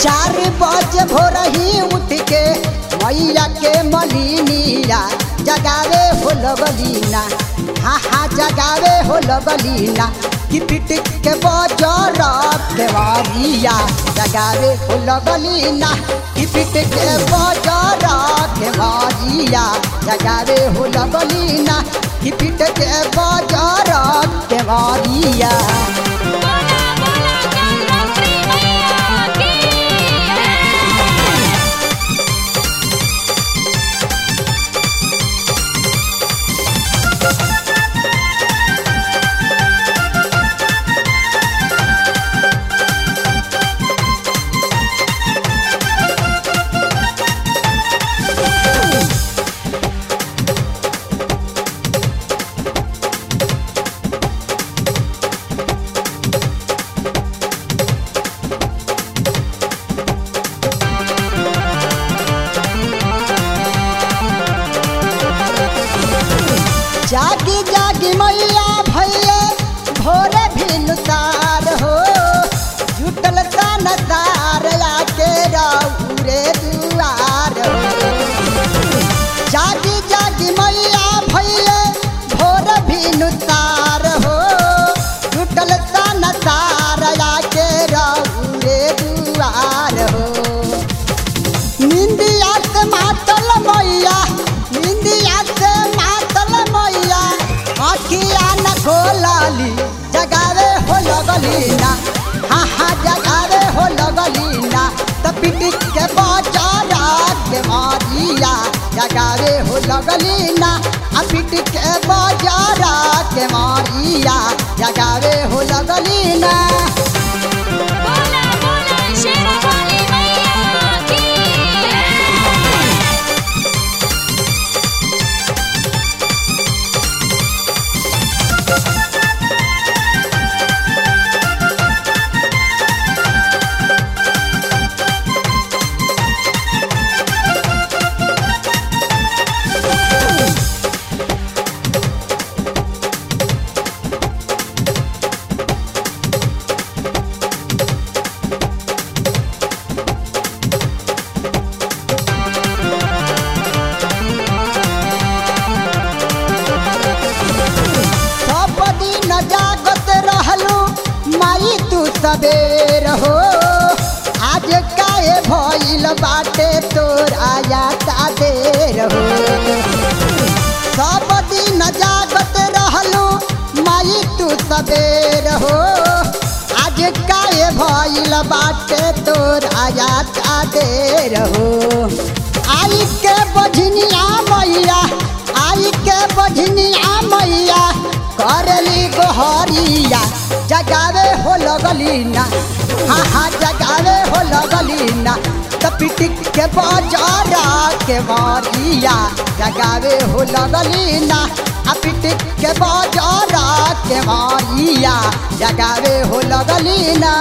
चार बजे भोर ही उठ के मैया के मलिनिया जगावे हो लगलीना हाँ हाँ जगावे हो लगलीना कि पिट के बजर केवरिया जगावे हो लगलीना कि पिट के बजर केवरिया जगावे हो लगलीना कि पिट के बजर केवरिया बोला बोला कालरात्रि मैया की जागी जागी मैया भैया भोरे भिनुसार हो जुटल सन सार आके रौरे दुआर हो जागी जागी मैया भैया भोर भिनुसार हो जुटल सन सार आके रौरे दुआर हो निंदिया से मातल मैया निंदिया से मातल मैया अखिया न खोलाली जगावे हो लगली ना हाँ हाँ जगावे हो लगली ना तो पिटिक के बचारा के मारिया जगावे हो लगली ना आ पिटिक के बजारा के मारिया जगावे हो लगली ना बोला बोला शेरावाली मैया की सब दिन जागत रहलू माई तू सबेर हो आज काहे भइल बाटे तोरा याता देर हो सब दिन जागत रहलू माई तू सबेर हो आज काहे भइल बाटे तोरा याता देर हो आई के बझनिया मैया आई के बझनिया मैया करली गोहरिया जगावे हो लगली ना हाँ हाँ जगावे हो लगली ना तो पिटिक के बजारा के मारिया जगावे हो लगली ना आ पिटिक के बजारा के मारिया जगावे हो लगली ना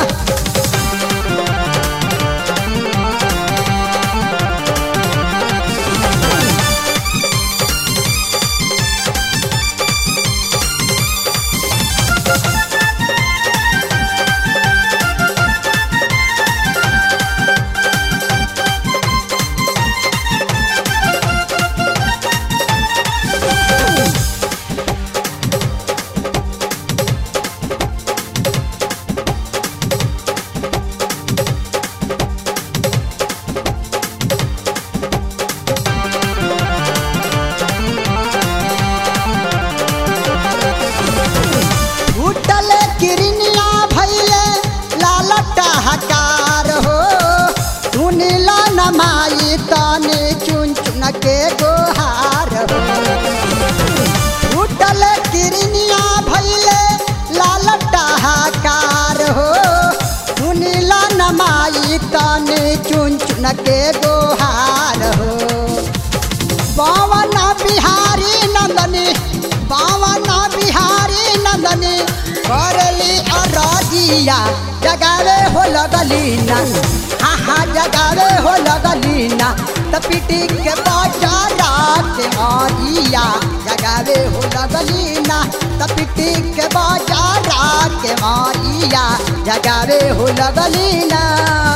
उठल किरनिया भैले लालटा हकार हो सुनिला नमाई तने चुन चुन के गोहार हो उठल किरनिया भैले लालटा हकार हो सुनिला नमाई तने चुन चुन के गोहार हो पवन बिहारी नंदनी पवन बिहारी नंदनी करली अरजिया जगावे हो लगली ना हाँ हाँ जगावे हो लगली ना त पिटी के बचारा के मारिया जगावे हो लगली ना त पिटी के बचारा के मारिया जगावे हो लगली ना